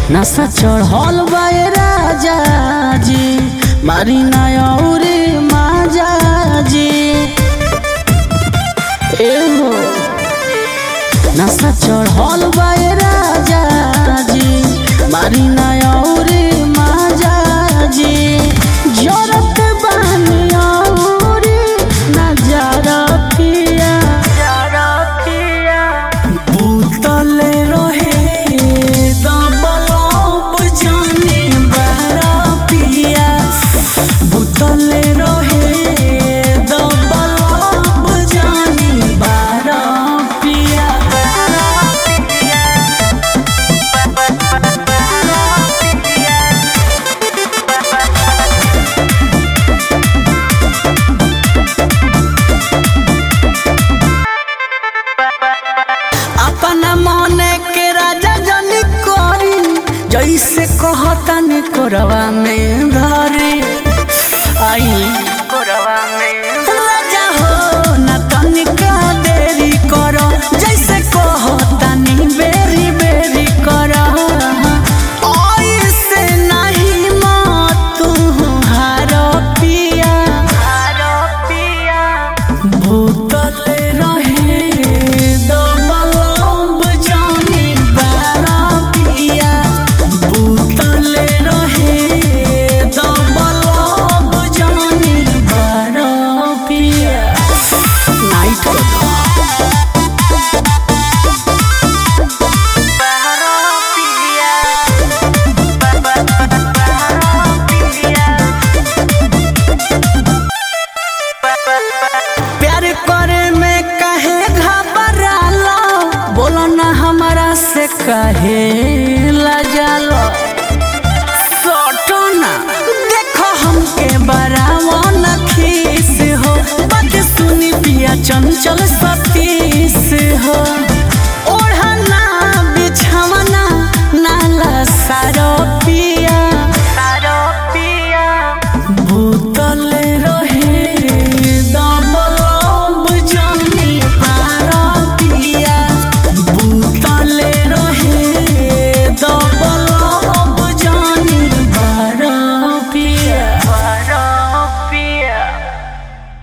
नशा चढ़ल बाए राजा जी मारी नौरी माजा जी एहो नशा चढ़ल बाए राजा जी मारी नौरी माजा जी जरत बानी औरी नजरा पिया भूतले रहे दबलब जाने बारा पिया भूतले रहे दबलब जाने बारा पिया अपना मने के राजा जनी करी जैसे कहतन कोरवा में धरी आई कोरवा में राजा हो न तनिका देरी करो जैसे कहतनी बेरी बेरी करो ऐसे नहीं मत तू हारो पिया हारो पिया भूतले रहे दबलब जाने बारा पिया भूतले रहे दबलब जाने बारा पिया नाइट प्यार करे में कहे घबरालो बोलो ना हमारा से कहे लजालो सोटो ना देखो हमके बरावो न खीस हो बात सुनी पिया चंचल सतीस हो